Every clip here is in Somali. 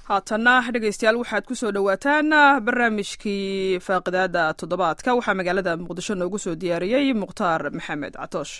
haatanna dhegeystayaal waxaad ku soo dhowaataan barnaamijkii faaqidaada toddobaadka waxaa magaalada muqdisho noogu soo diyaariyey mukhtaar maxamed catoosh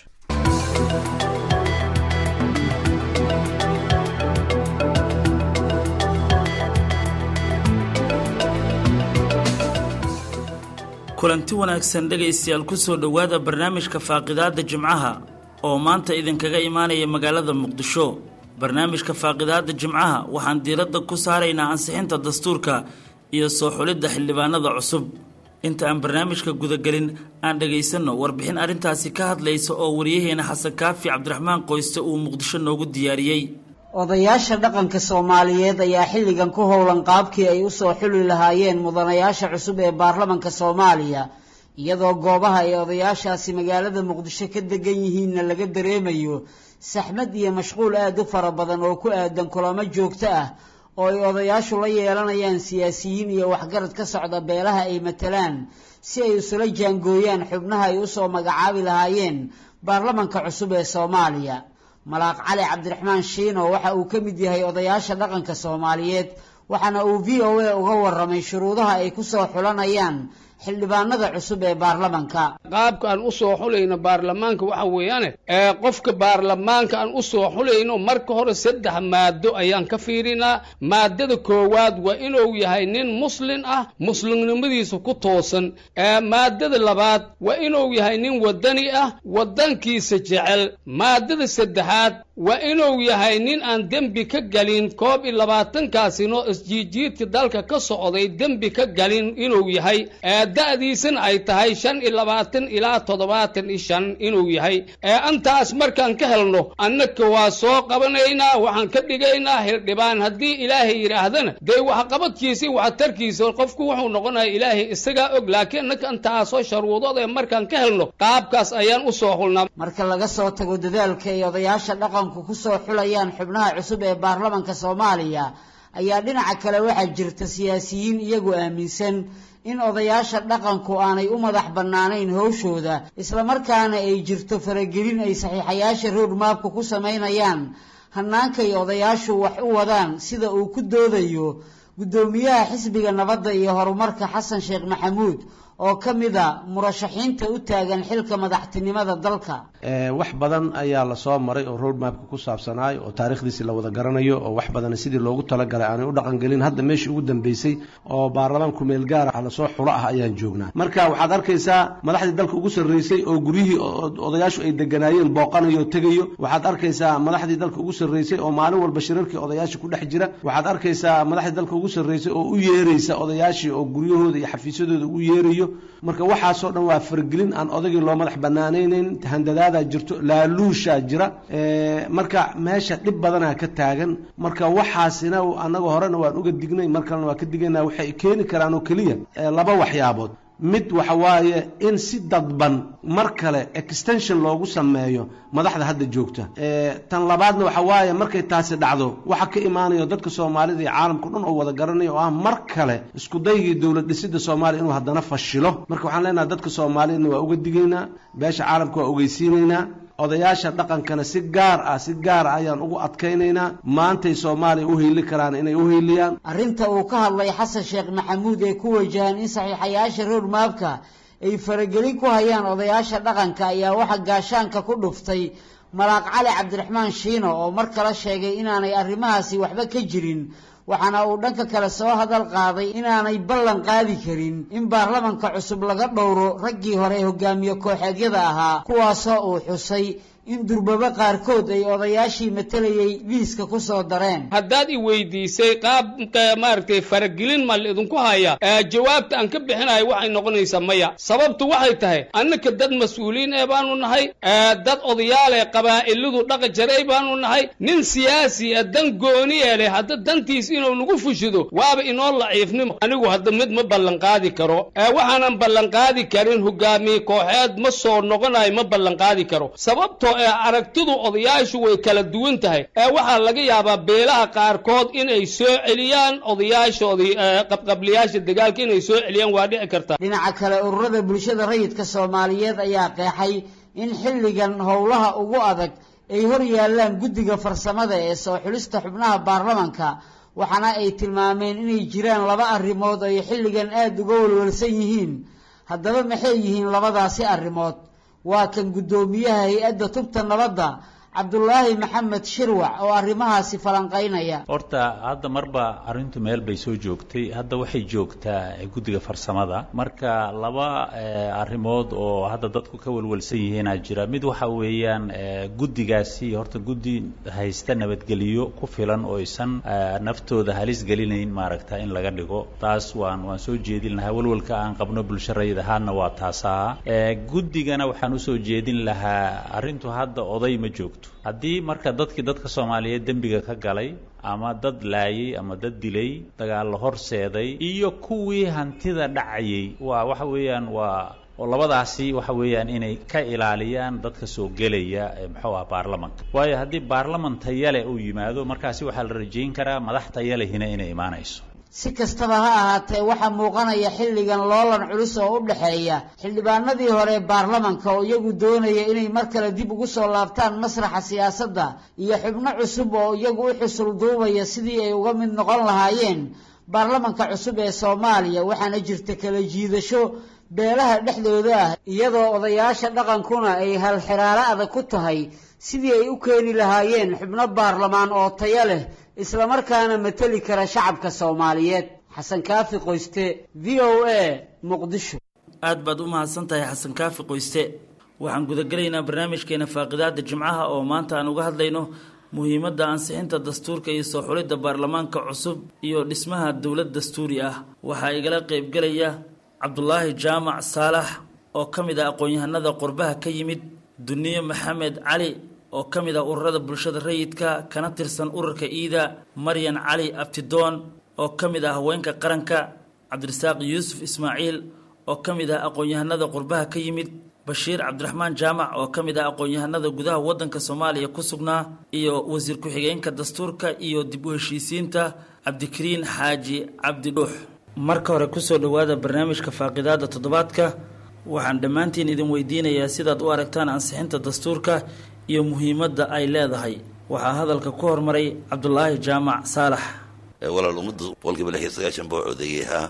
kulanti wanaagsan dhegaystayaal ku soo dhowaada barnaamijka faaqidaadda jimcaha oo maanta idinkaga imaanaya magaalada muqdisho barnaamijka faaqidaadda jimcaha waxaan diiradda ku saaraynaa ansixinta dastuurka iyo soo xulidda xildhibaanada cusub inta aan barnaamijka gudagelin aan dhagaysanno warbixin arrintaasi ka hadlaysa oo wariyaheena xasan kaafi cabdiraxmaan qoyste uu muqdisho noogu diyaariyey odayaasha dhaqanka soomaaliyeed ayaa xilligan ku howlan qaabkii ay usoo xuli lahaayeen mudanayaasha cusub ee baarlamanka soomaaliya iyadoo goobaha ay odayaashaasi magaalada muqdisho ka degan yihiinna laga dareemayo saxmad iyo mashquul aada u fara badan oo ku aadan kulamo joogto ah oo ay odayaashu la yeelanayaan siyaasiyiin iyo waxgarad ka socda beelaha ay matalaan si ay isula jaangooyaan xubnaha ay usoo magacaabi lahaayeen baarlamanka cusub ee soomaaliya malaaq cali cabdiraxmaan shiino waxa uu ka mid yahay odayaasha dhaqanka soomaaliyeed waxaana uu v o a uga waramay shuruudaha ay kusoo xulanayaan xildhibaanada cusub ee baarlamanka qaabka aan usoo xulayno baarlamaanka waxa weeyaane ee qofka baarlamaanka aan usoo xulayno marka hore saddex maado ayaan ka fiirinaa maadada koowaad waa inuu yahay nin muslin ah muslimnimadiisa ku toosan maadada labaad waa inuu yahay nin wadani ah wadankiisa jecel maadada saddexaad waa inuu yahay nin aan dembi ka galin koob iyo labaatankaasino isjiijiidka dalka ka socday dembi ka galin inuu yahay da'diisana ay tahay shan iyo labaatan ilaa toddobaatan iyo shan inuu yahay antaas markaan ka helno annaka waa soo qabanaynaa waxaan ka dhigaynaa hildhibaan haddii ilaahay yidhaahdana dee waxqabadkiisa waxtarkiisa qofku wuxuu noqonaya ilaahay isagaa og laakiin annaka antaasoo sharuudood ee markaan ka helno qaabkaas ayaan usoo xulnaa marka laga soo tago dadaalka ay odayaasha dhaqanku kusoo xulayaan xubnaha cusub ee baarlamanka soomaaliya ayaa dhinaca kale waxaa jirta siyaasiyiin iyagu aaminsan in odayaasha dhaqanku aanay u madax bannaanayn howshooda islamarkaana ay jirto faragelin ay saxiixayaasha roadmaabka ku samaynayaan hannaankay odayaashu wax u wadaan sida uu ku doodayo guddoomiyaha xisbiga nabadda iyo horumarka xasan sheekh maxamuud oo ka mid a murashaxiinta u taagan xilka madaxtinimada dalka wax badan ayaa lasoo maray oo roadmapka ku saabsanaay oo taarikhdiisi la wada garanayo oo wax badan sidii loogu talagalay aanay u dhaqangelin hadda meeshii ugu dambeysay oo baarlamaanku meel gaar ah lasoo xulo ah ayaan joognaa marka waxaad arkaysaa madaxdii dalka ugu sarreysay oo guryihii odayaashu ay deganaayeen booqanayo o tegayo waxaad arkaysaa madaxdii dalka ugu sarreysay oo maalin walba shirarkii odayaasha ku dhex jira waxaad arkaysaa madaxdii dalka ugu sarreysay oo u yeeraysa odayaashii oo guryahooda iyo xafiisyadooda u yeerayo marka waxaasoo dhan waa fargelin aan odagii loo madax banaanaynayn handadaadaa jirto laaluushaa jira marka meesha dhib badanaa ka taagan marka waxaasina annaga horena waan uga dignay mar kalena waan ka digaynaa waxay keeni karaan oo keliya laba waxyaabood mid waxa waaye in si dadban mar kale extension loogu sameeyo madaxda hadda joogta tan labaadna waxa waaye markay taasi dhacdo waxa ka imaanayo dadka soomaalida iyo caalamka dhan oo wada garanayo oo ah mar kale isku daygii dowlad dhisida soomaaliya inuu haddana fashilo marka waxaan leenahay dadka soomaaliyadna waa uga digaynaa beesha caalamka waa ogeysiinaynaa odayaasha dhaqankana si gaar ah si gaar ah ayaan ugu adkaynaynaa maantay soomaaliya u heyli karaan inay u heyliyaan arrinta uu ka hadlay xasan sheekh maxamuud ee ku wajahan in saxiixayaasha roadmaabka ay faragelin ku hayaan odayaasha dhaqanka ayaa waxa gaashaanka ku dhuftay malaaq cali cabdiraxmaan shiino oo mar kale sheegay inaanay arrimahaasi waxba ka jirin waxaana uu dhanka kale soo hadal qaaday inaanay ballan qaadi karin in baarlamanka cusub laga dhowro raggii hore hogaamiye kooxeedyada ahaa kuwaasoo uu xusay in durbaba qaarkood ay odayaashii matalayay liiska ku soo dareen haddaad i weydiisay qaab maaragtay faragelin ma laidinku haya jawaabta aan ka bixinayo waxay noqonaysaa maya sababtu waxay tahay annaka dad mas-uuliin ee baanu nahay dad odayaale qabaa'iladu dhaqa jaray baanu nahay nin siyaasi a dan gooni ee leh hadda dantiis inuu nagu fushido waaba inoo laciifnimo anigu hadda mid ma ballanqaadi karo waxaanan ballanqaadi karin hogaamiye kooxeed ma soo noqonayo ma ballanqaadi karo sababtoo ee aragtidu odayaashu way kala duwan tahay ee waxaa laga yaabaa beelaha qaarkood inay soo celiyaan odayaashoodii qabqabliyaasha dagaalka inay soo celiyaan waa dhici karta dhinaca kale ururada bulshada rayidka soomaaliyeed ayaa qeexay in xilligan howlaha ugu adag ay hor yaallaan guddiga farsamada ee soo xulista xubnaha baarlamanka waxaana ay tilmaameen inay jiraan laba arrimood oo ay xilligan aada uga walwalsan yihiin haddaba maxay yihiin labadaasi arrimood waa kan guddoomiyaha hay-adda tubta nabadda cabdulaahi maxamed shirwac oo arrimahaasi falanqaynaya horta hadda marba arrintu meel bay soo joogtay hadda waxay joogtaa guddiga farsamada marka laba arrimood oo hadda dadku ka walwalsan yihiinaa jira mid waxa weeyaan guddigaasi horta guddi haysta nabadgeliyo ku filan oo aysan naftooda halis gelinayn maaragta in laga dhigo taas waan waan soo jeedin lahaa walwalka aan qabno bulsharayid ahaana waa taasaa guddigana waxaan usoo jeedin lahaa arrintu hadda oday ma joogto haddii marka dadkii dadka soomaaliyeed dembiga ka galay ama dad laayay ama dad dilay dagaallo horseeday iyo kuwii hantida dhacayay waa waxa weeyaan waa oo labadaasi waxa weeyaan inay ka ilaaliyaan dadka soo gelaya muxuu ah baarlamanka waayo haddii baarlaman tayale uu yimaado markaasi waxaa la rajayn karaa madax tayalehina inay imaanayso si kastaba ha ahaatee waxaa muuqanaya xilligan loolan culus oo u dhexeeya xildhibaanadii hore baarlamanka oo iyagu doonaya inay mar kale dib ugu soo laabtaan masraxa siyaasadda iyo xubno cusub oo iyagu u xusul duubaya sidii ay uga mid noqon lahaayeen baarlamanka cusub ee soomaaliya waxaana jirta kala jiidasho beelaha dhexdooda ah iyadoo odayaasha dhaqankuna ay halxiraalo adag ku tahay sidii ay u keeni lahaayeen xubno baarlamaan oo tayo leh islamarkaana mateli kara shacabka soomaaliyeed xasan kaafi qoyste v o a muqdisho aad baad u mahadsan tahay xasan kaafi qoyste waxaan gudagelaynaa barnaamijkeena faaqidaada jimcaha oo maanta aan uga hadlayno muhiimadda ansixinta dastuurka iyo soo xulidda baarlamaanka cusub iyo dhismaha dowlad dastuuri ah waxaa igala qaybgelaya cabdulaahi jaamac saalax oo ka mid ah aqoon-yahanada qurbaha ka yimid duniye maxamed cali oo ka mid ah ururada bulshada rayidka kana tirsan ururka iida maryan cali abtidoon oo ka mid ah haweenka qaranka cabdirasaaq yuusuf ismaaciil oo ka mid ah aqoon-yahanada qurbaha ka yimid bashiir cabdiraxmaan jaamac oo ka mid ah aqoon-yahanada gudaha waddanka soomaaliya ku sugnaa iyo wasiir ku-xigeenka dastuurka iyo dib u heshiisiinta cabdikariin xaaji cabdi dhuux marka hore kusoo dhowaada barnaamijka faaqidaada toddobaadka waxaan dhammaantiin idin weydiinayaa sidaad u aragtaan ansixinta dastuurka iyo muhiimadda ay leedahay waxaa hadalka ku hormaray cabdulaahi jaamac saalax walaal ummadda boqolkiiba lix iyo sagaashan baa codeeyey haa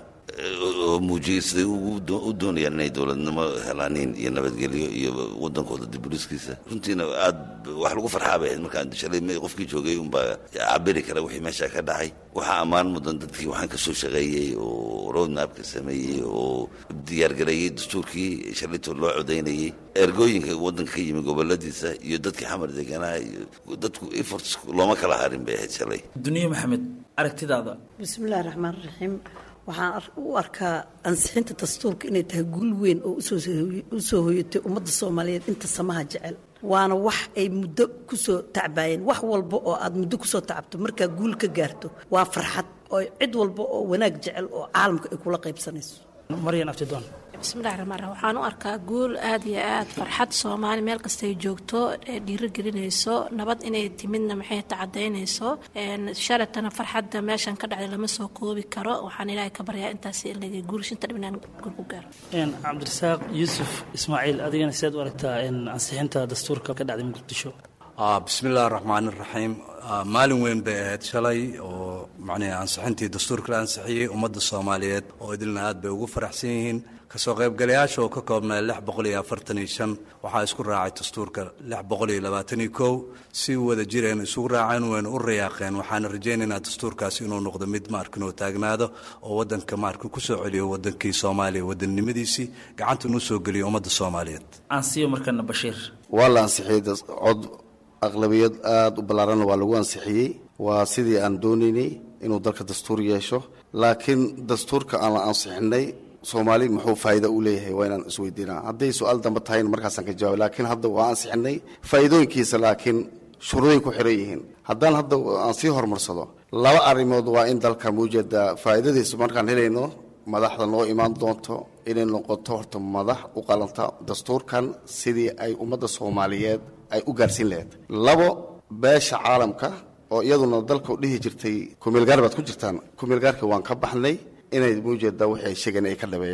oo muujiyey siday u doonayaan inay dowladnimo helaaniin iyo nabadgelyo iyo wadankooda dibuliskiisa runtiina aad wax lagu farxaa bay ahayd markaan shalay qofkii joogay unbaa cabiri kara wixii meesha ka dhacay waxaa ammaan mudan dadkii waxaan ka soo shaqeeyey oo roadmapka sameeyey oo diyaargareeyey dastuurkii shalayto loo codaynayey ergooyinka waddanka ka yimi goboladiisa iyo dadkii xamar deganaa iyo dadku efforts looma kala harin bay ahayd shalay duniye maxamed aragtidaada bismillahi raxmaan raxiim waxaan u arkaa ansixinta dastuurka inay tahay guul weyn oo usoo hoyatay ummadda soomaaliyeed inta samaha jecel waana wax ay muddo kusoo tacbaayeen wax walba oo aad muddo kusoo tacabto markaa guul ka gaarto waa farxad oo cid walba oo wanaag jecel oo caalamka ay kula qaybsanayso maryan abtidoon bismillahi raxmaan raxiim waxaan u arkaa guul aad iyo aad farxad soomaali meel kastay joogto ee dhiirigelinayso nabad inay timidna maxay ta cadaynayso shalatana farxadda meeshan ka dhacday lama soo koobi karo waxaan ilaahay ka baryaa intaas laga guurshinta dhib inaan guul ku gaaro cabdirasaaq yuusuf ismaaciil adigana sidaad u aragtaa ansixinta dastuurka ka dhacday muqdisho bismillahi raxmaan iraxiim maalin weyn bay ahayd shalay oo macnii ansixintii dastuurka la ansixiyey ummadda soomaaliyeed oo idilna aad bay ugu faraxsan yihiin kasoo qaybgalayaasha oo ka koobnaa lix boqol iyo afartan iyo shan waxaa isku raacay dastuurka lix boqol iyo labaatan iyo kow si wada jireen isugu raaceen wayna u rayaaqeen waxaana rajaynaynaa dastuurkaasi inuu noqdo mid maarka inuu taagnaado oo waddanka maarka kusoo celiyo waddankii soomaaliya wadannimadiisii gacanta inuu soo geliyo ummadda soomaaliyeed aansiyo markana bashiir waa la ansixiyey cod aqlabiyad aada u ballaaranna waa lagu ansixiyey waa sidii aan doonaynay inuu dalka dastuur yeesho laakiin dastuurka aan la ansixinay soomaali muxuu faa'iida u leeyahay waa inaan isweydiinaa hadday su-aal dambe tahayna markaasaan ka jawaabay laakiin hadda waa ansixinay faa'iidooyinkiisa laakiin shuruuday ku xiran yihiin haddaan hadda aan sii horumarsado laba arrimood waa in dalka muujeeda faa'iidadiisa markaan helayno madaxda noo imaan doonto inay noqoto horta madax u qalanta dastuurkan sidii ay ummadda soomaaliyeed ay u gaarsiin lahayd labo beesha caalamka oo iyaduna dalka u dhihi jirtay kumeelgaar baad ku jirtaan kumeelgaarka waan ka baxnay inay muujeedaa wixii ay sheegeen ay ka dhabeeyaan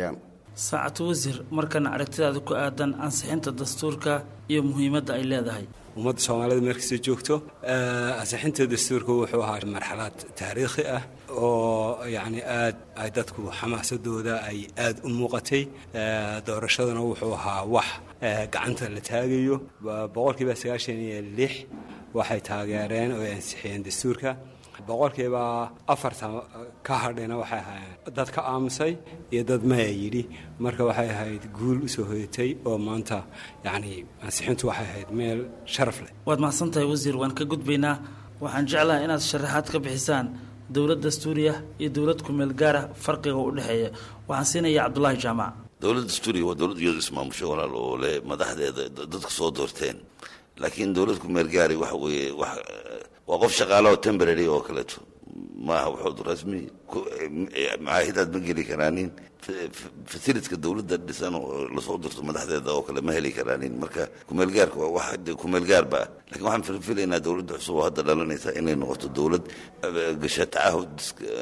saacatu wasiir markana aragtidaada ku aadan ansixinta dastuurka iyo muhiimadda ay leedahay ummadda soomaalida meelkasta joogto ansixinta dastuurka wuxuu ahaa marxalad taariikhi ah oo yacni aad ay dadku xamaasadooda ay aad u muuqatay doorashaduna wuxuu ahaa wax gacanta la taagayo boqolkiiba sagaashan iyo lix waxay taageereen oo ay ansixiyeen dastuurka boqolkiiba afartan ka hadhayna waxay ahaayeen dad ka aamusay iyo dad maya yidhi marka waxay ahayd guul usoo hoyatay oo maanta yacni ansixintu waxay ahayd meel sharaf leh waad mahadsan tahay wasiir waan ka gudbaynaa waxaan jeclahay inaad sharaxaad ka bixisaan dowlad dastuuriya iyo dowlad kumeel gaara farqiga u dhexeeya waxaan siinaya cabdulaahi jaamac dowlad dastuuriya waa dowlad iyadu ismaamusho walaal oo leh madaxdeeda dadku soo doorteen laakiin dowlad kumeel gaari waxa weeye wax waa qof shaqaale oo temporary oo kaleeto maaha waxood rasmi macaahidaad ma geli karaanin fasilidka dowladda dhisan oo lasoo dirto madaxdeeda oo kale ma heli karaanin marka kumeelgaarka waa wax kumeelgaarba ah lakiin waxaan filfilaynaa dowladda cusub oo hadda dhalanaysa inay noqoto dowlad gasha tacaahud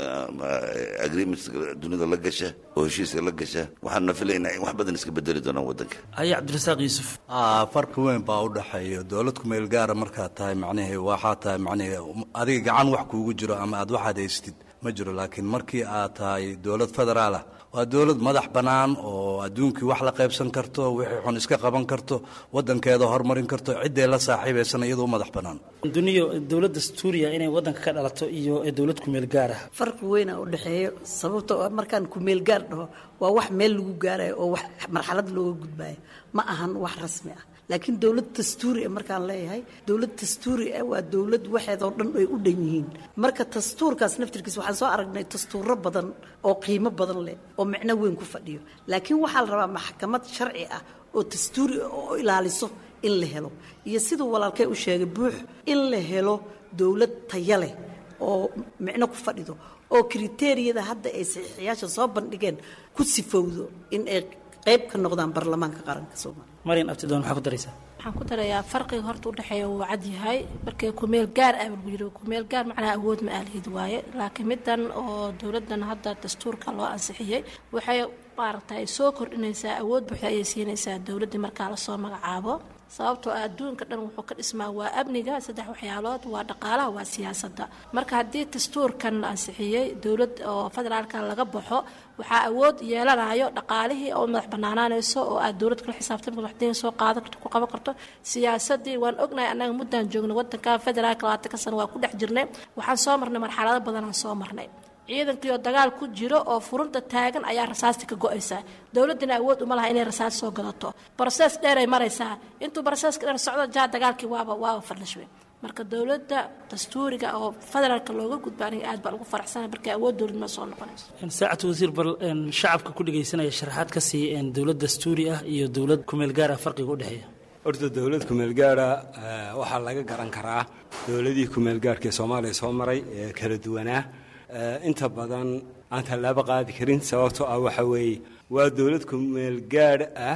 agreements dunida la gasha oo heshiiska la gasha waxaana filaynaa in wax badan iska bedeli doonaan waddanka haya cabdirasaaq yuusuf farqi weyn baa u dhexeeya dowlad kumeel gaara markaad tahay macnihii waxaa tahay macnihii adiga gacan wax kuugu jiro ama aad waxaad haystid ma jiro laakiin markii aad tahay dowlad federaal ah waa dowlad madax bannaan oo adduunkii wax la qaybsan karto wixii xun iska qaban karto waddankeeda horumarin karto ciddee la saaxiibaysana iyadoo madax bannaan duniyo dowlad dastuuriya inay waddanka ka dhalato iyo dowlad kumeel gaar ah farqi weyna u dhexeeyo sababtoo ah markaan kumeel gaar dhaho waa wax meel lagu gaarayo oo wax marxalad looga gudbayo ma ahan wax rasmi ah laakiin dowlad dastuuri ah markaan leeyahay dowlad dastuuri ah waa dowlad waxeedoo dhan ay u dhan yihiin marka dastuurkaas naftirkiis waxaan soo aragnay dastuuro badan oo qiimo badan leh oo micno weyn ku fadhiyo laakiin waxaa la rabaa maxkamad sharci ah oo dastuuri ah oo ilaaliso in la helo iyo siduu walaalkay u sheegay buux in la helo dowlad taya leh oo micno ku fadhido oo kriteeriyada hadda ay saxiixiyaasha soo bandhigeen ku sifowdo in ay qayb ka noqdaan baarlamaanka qaranka soomaaliya marian abtidoon maxaa ku daraysaa waxaan ku darayaa farqiga horta udhexeeya wuu cad yahay markii kumeel gaar ah lagu yiri kumeel gaar macnaha awood ma aalihid waaye laakiin midan oo dowladan hadda dastuurka loo ansixiyey waxay maaragtay soo kordhinaysaa awood buuxda ayay siinaysaa dowladdii markaa lasoo magacaabo sababtoo ah adduunka dhan wuxuu ka dhismaa waa amniga saddex waxyaalood waa dhaqaalaha waa siyaasadda marka haddii dastuurkan la ansixiyey dowlad oo federaalka laga baxo waxaa awood yeelanayo dhaqaalihii oo madax banaanaanayso oo aad dowlad kala xisaabtan madaxdeen soo qaadan karto ku qaban karto siyaasadii waan ognahay annaga muddaan joogna wadanka federaalka labaatanka sano waa ku dhex jirnay waxaan soo marnay marxalado badanaan soo marnay ciidankii oo dagaal ku jiro oo furunta taagan ayaa rasaasta ka go-aysaa dowladdina awood uma laha inay rasaas soo gadato brosees dheeray maraysaa intuu broseeska dheer socdo jaa dagaalkii waaba waaba fadhishwe marka dowladda dastuuriga oo federaalka looga gudba aniga aad baan ugu faraxsanay markay awood dowladnima soo noqonayso saacad wasiir bal shacabka ku dhegaysanaya sharaxaad ka sii dowlad dastuuri ah iyo dowlad kumeel gaar ah farqiga u dhexeeya horta dowlad kumeelgaara waxaa laga garan karaa dowladihii kumeelgaarkaee soomaaliya soo maray ee kala duwanaa inta badan aan tallaabo qaadi karin sababtoo ah waxa weeye waa dowlad kumeelgaadh ah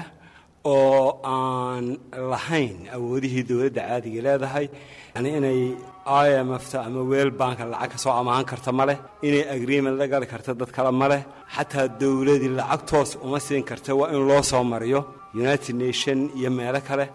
oo aan lahayn awoodihii dowladda caadiga leedahay yani inay i m fta ama weel banka lacag ka soo amaahan karta ma leh inay agreement la gali karta dad kale ma leh xataa dowladii lacag toos uma siin karta waa in loo soo mariyo united nation iyo meelo kale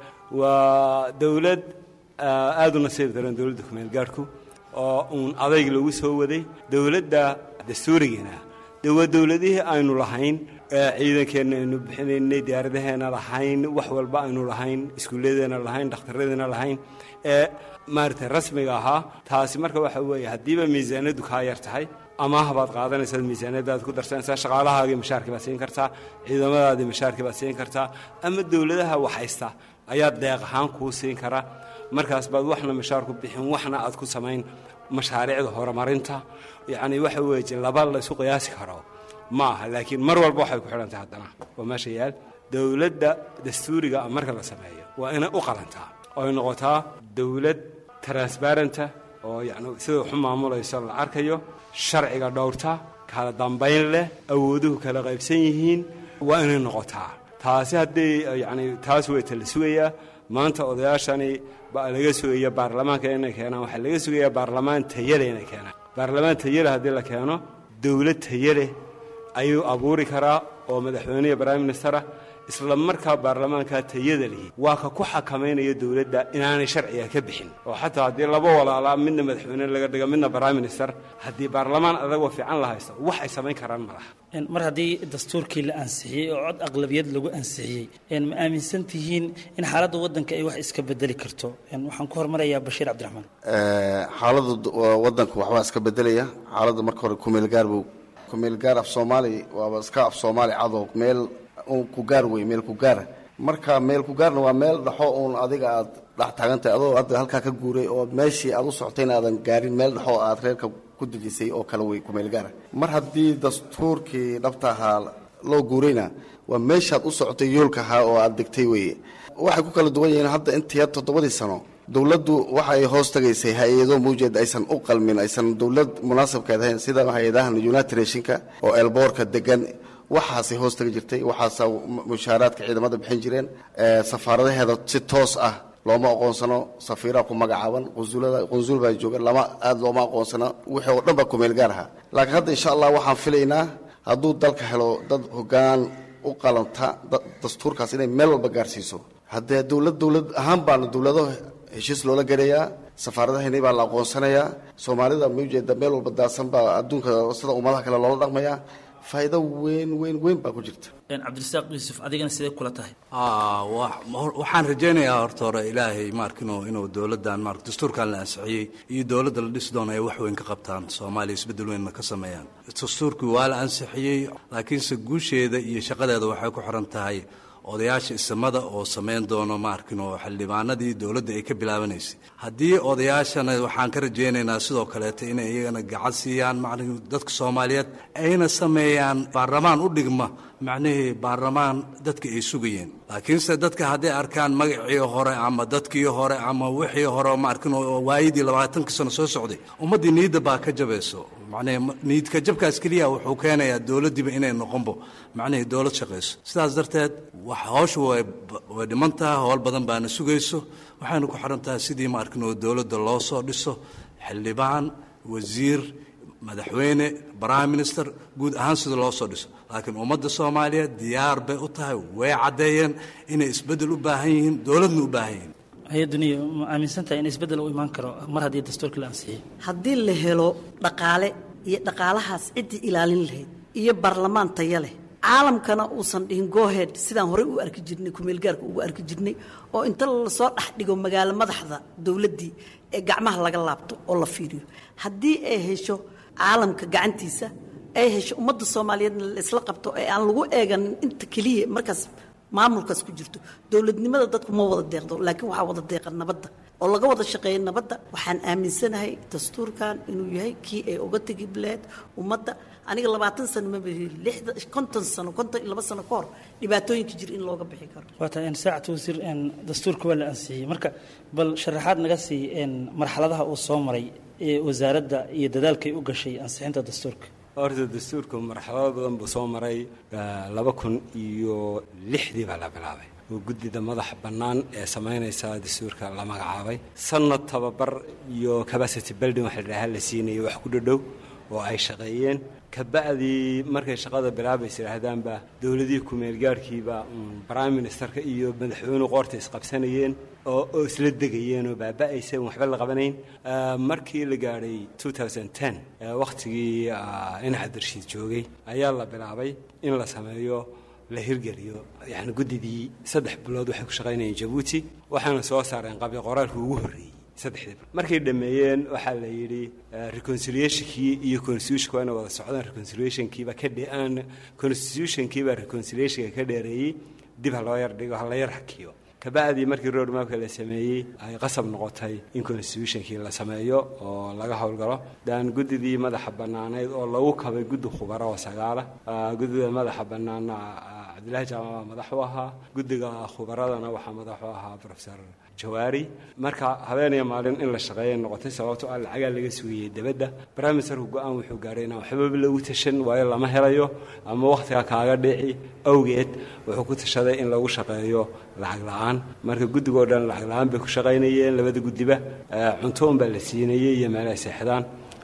waa dowlad aada u nasiib daran dowladda kumeelgaadhku oo uun adayg lagu soo waday dowladda dastuurigeena de waa dowladihii aynu lahayn ciidankeenna aynu bixinaynay diyaaradaheena lahayn wax walba aynu lahayn iskuulladeena lahayn dhakhtarradeena lahayn ee maaragtay rasmiga ahaa taasi marka waxa weeye haddiiba miisaaniyaddu kaa yar tahay amaah baad qaadanaysaa miisaaniyadaad ku darsanaysaa shaqaalahaagii mashaarkii baad siin kartaa ciidamadaadii mashaarkii baad siin kartaa ama dowladaha waxhaysta ayaa deeq ahaan kuu siin kara markaas baad waxna mashaar ku bixin waxna aad ku samayn mashaariicda horumarinta yacni waxa weeye laba la isu qiyaasi karo ma aha laakiin mar walba waxay ku xidhantahay haddana waa meesha yaal dowladda dastuuriga marka la sameeyo waa inay u qalantaa oo ay noqotaa dowlad transbarenta oo yacni sida waxu maamulayso la arkayo sharciga dhowrta kala dambayn leh awooduhu kala qaybsan yihiin waa inay noqotaa taasi haddii yacni taas weyta la sugayaa maanta odayaashani baa laga sugaya baarlamaanka inay keenaan waxaa laga sugayaa baarlamaan tayale inay keenaan baarlamaan tayale haddii la keeno dowlad tayaleh ayuu abuuri karaa oo madaxweyneya prime ministera isla markaa baarlamaanka tayada lihi waa ka ku xakamaynaya dowladda inaanay sharciga ka bixin oo xataa haddii laba walaalaa midna madaxweyne laga dhigo midna prime minister haddii baarlamaan adagoo fiican la haysto wax ay samayn karaan ma laha mar haddii dastuurkii la ansixiyey oo cod aqlabiyad lagu ansixiyey ma aaminsan tihiin in xaaladda waddanka ay wax iska bedeli karto waxaan ku hormarayaa bashiir cabdiraxmaan xaaladda waddanka waxbaa iska bedelaya xaaladda marka hore kumeelgaar buu kumeelgaar af soomaali waaba iska af soomaali cadoo meel ku gaar wey meel ku gaara marka meel ku gaarna waa meel dhaxo uun adiga aad dhex taagantahay adoo hadda halkaa ka guuray oo meeshii aad u socotayna aadan gaarin meel dhaxo aad reerka ku dejisay oo kale wey kumeel gaara mar haddii dastuurkii dhabta ahaa loo guurayna waa meeshaad u socotay yoolka ahaa oo aad degtay weye waxay ku kala duwan yihiin hadda intii toddobadii sano dowladdu waxa ay hoos tagaysay hay-ado muujeed aysan u qalmin aysan dowlad munaasabkeed ahayn sida hay-adahan united nationka oo elboorka degan waxaasay hoos tagi jirtay waxaasa mushaaraadka ciidamada bixin jireen safaaradaheeda si toos ah looma aqoonsano safiiraa ku magacaaban qunsulada qunsul baa jooga lama aada looma aqoonsano wixii oo dhan baa kumeel gaar ahaa laakiin hadda insha allah waxaan filaynaa hadduu dalka helo dad hoggaan u qalanta dastuurkaas inay meel walba gaarsiiso haddee dowlad dowlad ahaan baana dowlado heshiis loola gelayaa safaaradahaynay baa la aqoonsanayaa soomaalida ma ujeeda meel walba daadsan baa adduunka sida ummadaha kale loola dhaqmayaa faa'iido weyn weyn weyn baa ku jirta cabdirasaaq yuusuf adigana sidee kula tahay waxaan rajaynayaa horta hore ilaahay maarkino inuu dowladdan mar dastuurkan la ansixiyey iyo dowladda la dhisi doono ay wax weyn ka qabtaan soomaaliya isbeddel weynna ka sameeyaan dastuurkii waa la ansixiyey laakiinse guusheeda iyo shaqadeeda waxay ku xiran tahay odayaasha isamada oo samayn doono maarkin oo xildhibaanadii dowladda ay ka bilaabanaysay haddii odayaashana waxaan ka rajaynaynaa sidoo kaleeta inay iyagana gacan siiyaan macnihii dadka soomaaliyeed ayna sameeyaan baarlamaan u dhigma macnihii baarlamaan dadka ay sugayeen laakiinse dadka hadday arkaan magacii hore ama dadkii hore ama wixii hore maarkin oo waayadii labaatankii sano soo socday ummaddii niidda baa ka jabayso macnihii niidka jabkaas keliya wuxuu keenayaa dowladdiiba inay noqonbo macnihii dowlad shaqayso sidaas darteed wax hawshu way way dhiman tahay howl badan baana sugayso waxayna ku xiran tahay sidii maarkin oo dowladda loo soo dhiso xildhibaan wasiir madaxweyne prime minister guud ahaan sida loo soo dhiso laakiin ummadda soomaaliyeed diyaar bay u tahay way caddeeyeen inay isbeddel u baahan yihiin dowladna u baahan yihiin hay-aduniya ma aaminsantahay in isbeddel u imaan karo mar haddii dastuurka la ansixiyey haddii la helo dhaqaale iyo dhaqaalahaas ciddii ilaalin lahayd iyo baarlamaan taya leh caalamkana uusan dhihin gohead sidaan horey u arki jirnay kumeelgaarka ugu arki jirnay oo inta lasoo dhex dhigo magaalo madaxda dowladdii ee gacmaha laga laabto oo la fiiriyo haddii ay hesho caalamka gacantiisa ay hesho ummadda soomaaliyeedna la isla qabto ee aan lagu eeganin inta keliya markaas maamulkaas ku jirto dowladnimada dadku ma wada deeqdo laakiin waxaa wada deeqa nabadda oo laga wada shaqeeya nabadda waxaan aaminsanahay dastuurkan inuu yahay kii ay uga tegi bileed ummadda aniga labaatan sano ma beri lixda konton sano konton iyo laba sano ka hor dhibaatooyinka jira in looga bixi karo waa tahay saacad wasiir dastuurka waa la ansixiyey marka bal sharaxaad naga sii marxaladaha uu soo maray ee wasaaradda iyo dadaalkay u gashay ansixinta dastuurka horta dastuurka marxalado badan buu soo maray laba kun iyo lixdii baa la bilaabay oo guddida madaxa bannaan ee samaynaysa dastuurka la magacaabay sanad tababar iyo capacity building wax la dhahaa la siinayay wax ku dhadhow oo ay shaqeeyeen kabacdii markay shaqada bilaabaysa yidhaahdaanba dowladihii ku-meelgaarhkiiba prime ministerka iyo madaxweynuhu qoorta isqabsanayeen oo oo isla degayeen oo baaba'aysa waxba la qabanayn markii la gaadhay wakhtigii inac darshiid joogay ayaa la bilaabay in la sameeyo la hirgeliyo yani guddidii saddex bilood waxay ku shaqaynayeen jabuuti waxaana soo saareen qabli qoraalkii ugu horreeyey saddexdii markay dhammeeyeen waxaa la yidhi reconciliationkii iyo constitutionka waa inay wada socdaan reconciliationkiiba ka dhean constitutionkiiba reconciliationka ka dheereeyey dib ha loo yar dhigo ha la yar hakiyo kabacdii markii road mapka la sameeyey ay qasab noqotay in constitutionkii la sameeyo oo laga howlgalo daan guddidii madaxa bannaaneyd oo lagu kabay guddi khubaro oo sagaala guddida madaxa bannaana cabdillahi jaamac madax u ahaa guddiga khubaradana waxaa madax u ahaa profesor jawaari marka habeeniya maalin in la shaqeeya noqotay sababto ah lacagaa laga sugayey debadda brimesterku go-aan wuxuu gaadhay inaan waxbaba lagu tashan waayo lama helayo ama wakhtiga kaaga dhici awgeed wuxuu ku tashaday in lagu shaqeeyo lacag la-aan marka guddigoo dhan lacag la-aan bay ku shaqaynayeen labada guddiba cunto unbaa la siinayey iyo meel ay seexdaan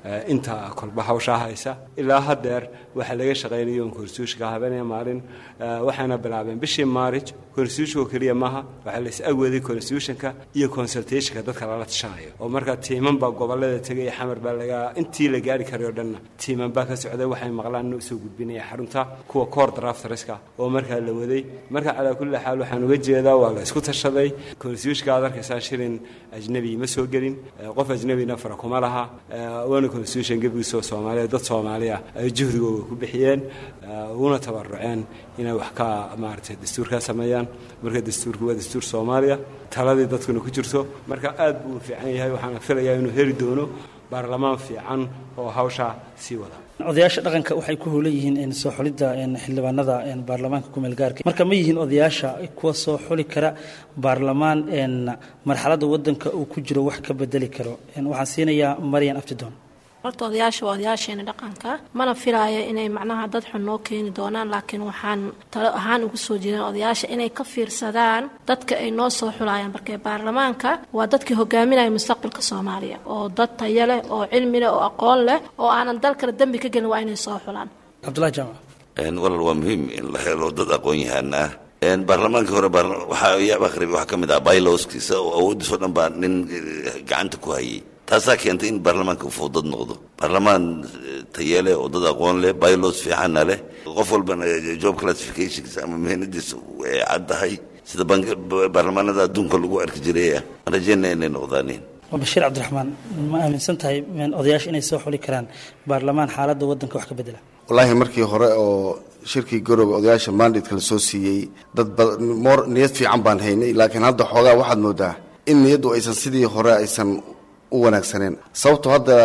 inta kolba hawshaa haysa ilaa haddeer waxaa laga shaqaynayo constitutionka habeenaya maalin waxayna bilaabeen bishii maarij constitutionka keliya maaha waxaa la is agwaday constitutionka iyo consultationka dadka lala tashanayo oo markaa tiiman baa gobolada tegay xamar baa laga intii la gaari karay oo dhanna tiiman baa ka socday waxay maqlaan inuu soo gudbinaya xarunta kuwa core drafterska oo markaa la waday marka calaa kulli xaal waxaan uga jeedaa waa la isku tashaday constitutionka aad arkaysaa shilin ajnabi ma soo gelin qof ajnabina fara kuma laha waana constitution gebigiisoo soomaaliya dad soomaaliya ay juhdigooda ku bixiyeen una tabaruceen inay wax ka maaragtay dastuurkaa sameeyaan marka dastuurku waa dastuur soomaaliya taladii dadkuna ku jirto marka aad buu u fiican yahay waxaana filayaa inuu heli doono baarlamaan fiican oo hawshaa sii wada odayaasha dhaqanka waxay ku howlan yihiin soo xulidda xildhibaanada baarlamaanka kumeel gaarka marka ma yihiin odayaasha kuwa soo xuli kara baarlamaan marxaladda wadanka uu ku jiro wax ka bedeli karo waxaan siinayaa maryan abtidoon horta odayaasha waa odayaasheena dhaqanka mana filaayo inay macnaha dad xun noo keeni doonaan laakiin waxaan talo ahaan ugu soo jeedaan odayaasha inay ka fiirsadaan dadka ay noo soo xulayaan markee baarlamaanka waa dadkii hogaaminaya mustaqbalka soomaaliya oo dad tayo leh oo cilmi leh oo aqoon leh oo aanan dal kale dembi ka gelin waa inay soo xulaan cabdullahi jaamac walal waa muhiim in la helo dad aqoon yahaan ah baarlamaankii hore waxaa yaab akhribi waxaa ka mid ah bylowskiisa oo awooddiisoo dhan baa nin gacanta ku hayay taasaa keentay in baarlamaanka uu dad noqdo baarlamaan taye leh oo dad aqoon leh bylos fiicanna leh qof walbana job classificationkiisa ama mihnadiisa ay caddahay sida baarlamaanada adduunka lagu arki jiray ah aan rajeynaya inay noqdaaniin bashiir cabdiraxmaan ma aaminsan tahay odayaasha inay soo xuli karaan baarlamaan xaaladda waddanka wax ka bedela wallaahi markii hore oo shirkii garoobe odayaasha mandatka la soo siiyey dad moor niyad fiican baan haynay laakiin hadda xoogaa waxaad moodaa in niyaddu aysan sidii hore aysan u wanaagsaneen sababtoo hadda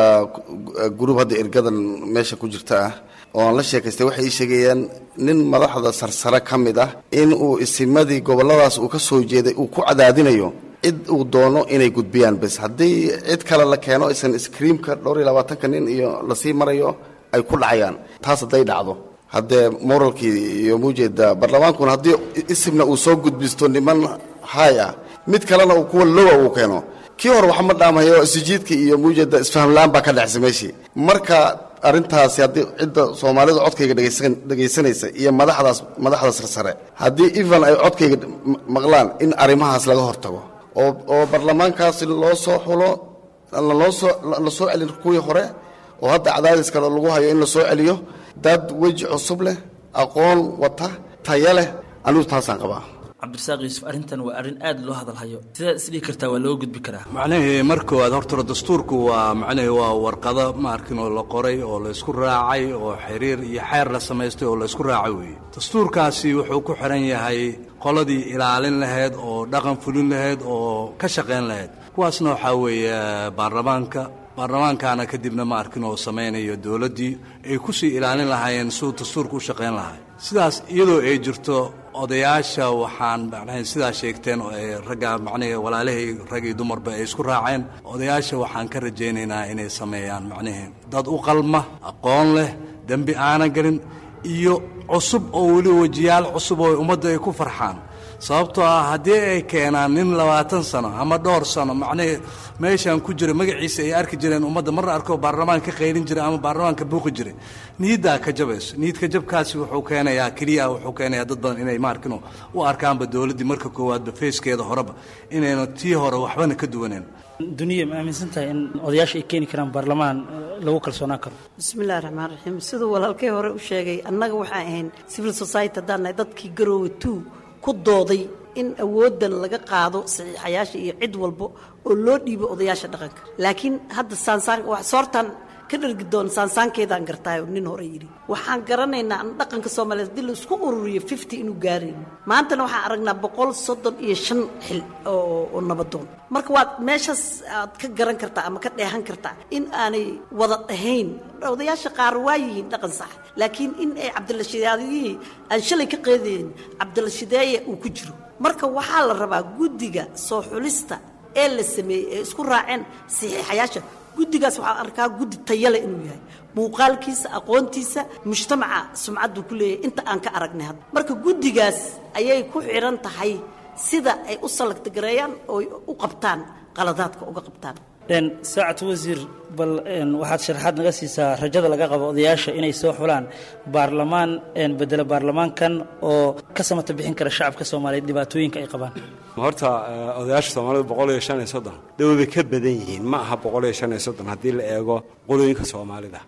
gruub hadda ergadan meesha ku jirta ah oo aan la sheekaystay waxay ii sheegayaan nin madaxda sarsare ka mid ah in uu isimadii gobolladaas uu ka soo jeeday uu ku cadaadinayo cid uu doono inay gudbiyaan bes haddii cid kale la keeno aysan iskriimka dhowr iyo labaatanka nin iyo lasii marayo ay ku dhacayaan taas hadday dhacdo haddee moralkii iyo muujeeda baarlamaankuna haddii isimna uu soo gudbisto niman haay ah mid kalena uu kuwa lowa uu keeno kii hore waxa ma dhaamayo isjiidka iyo muujeeda isfahamla-aan baa ka dhexsa meeshii marka arrintaasi haddii cidda soomaalidu codkayga dhegaysanaysa iyo madaxdaas madaxda sarsare haddii evan ay codkayga maqlaan in arrimahaas laga hortago oo oo baarlamaankaasi loo soo xulo laloo soo la soo celin kuwii hore oo hadda cadaadis kale lagu hayo in la soo celiyo dad weji cusub leh aqoon wata taya leh anigu taasaan qabaa cabdirasaaq yuusuf arrintan waa arrin aad loo hadalhayo sidaad isdhihi kartaa waa loo gudbi karaa macnahii markoowaad hortore dastuurku waa macnahii waa warqado ma arkin oo la qoray oo la isku raacay oo xiriir iyo xeer la samaystay oo la isku raacay weeye dastuurkaasi wuxuu ku xiran yahay qoladii ilaalin lahayd oo dhaqan fulin lahayd oo ka shaqayn lahayd kuwaasna waxaa weeye baarlamaanka baarlamaankaana kadibna ma arkin oo samaynayo dowladdii ay ku sii ilaalin lahaayeen siduu dastuurka u shaqayn lahay sidaas iyadoo ay jirto odayaasha waxaan macnaha sidaa sheegteen oo ay ragga macnihii walaalahay rag iyo dumarba ay isku raaceen odayaasha waxaan ka rajaynaynaa inay sameeyaan macnihii dad u qalma aqoon leh dembi aanan gelin iyo cusub oo weli wejiyaal cusub oo ummadda ay ku farxaan sababtoo ah haddii ay keenaan nin labaatan sano ama dhowr sano macnihii meeshaan ku jira magaciisa ay arki jireen ummadda marna arkoo baarlamaan ka qaylin jiray ama baarlamaanka buuqi jiray niyaddaa ka jabayso niyadka jabkaasi wuxuu keenayaa keliya wuxuu keenayaa dad badan inay maarkino u arkaanba dowladdii marka koowaadba feeskeeda horeba inayna tii hore waxbana ka duwaneen duniya ma aaminsan tahay in odayaasha ay keeni karaan baarlamaan lagu kalsoonaan karo bismillahi raxmaan raxiim siduu walaalkay hore u sheegay annaga waxaan ahayn civil society haddaan nahay dadkii garoowe two ku dooday in awooddan laga qaado saxiixayaasha iyo cid walbo oo loo dhiibo odayaasha dhaqanka laakiin hadda saansaan soortan ka dhargi doon saansaankeedaan gartaayo nin hore yidhi waxaan garanaynaa an dhaqanka soomaaliyeed haddii laisku ururiyo fifty inuu gaarayno maantana waxaan aragnaa boqol soddon iyo shan xil oo nabadoon marka waad meeshaas aad ka garan kartaa ama ka dheehan kartaa in aanay wada dhahayn odayaasha qaar waa yihiin dhaqan sax laakiin in ay cabdilashideeyihii aan shalay ka qeedayn cabdilashideeye uu ku jiro marka waxaa la rabaa guddiga soo xulista ee la sameeyey ee isku raaceen saxiixayaasha guddigaas waxaa arkaa guddi tayale inuu yahay muuqaalkiisa aqoontiisa mujtamaca sumcadduu ku leeyahay inta aan ka aragnay hadda marka guddigaas ayay ku xidhan tahay sida ay u salagtagareeyaan oo u qabtaan qaladaadka uga qabtaan saacad wasiir bal waxaad sharaxaad naga siisaa rajada laga qabo odayaasha inay soo xulaan baarlamaan bedela baarlamaankan oo ka samata bixin kara shacabka soomaaliyeed dhibaatooyinka ay qabaan horta odayaasha soomaalida boqol iyo shan iyo soddon dee way ka badan yihiin ma aha boqol iyo shan iyo soddon haddii la eego qolooyinka soomaalida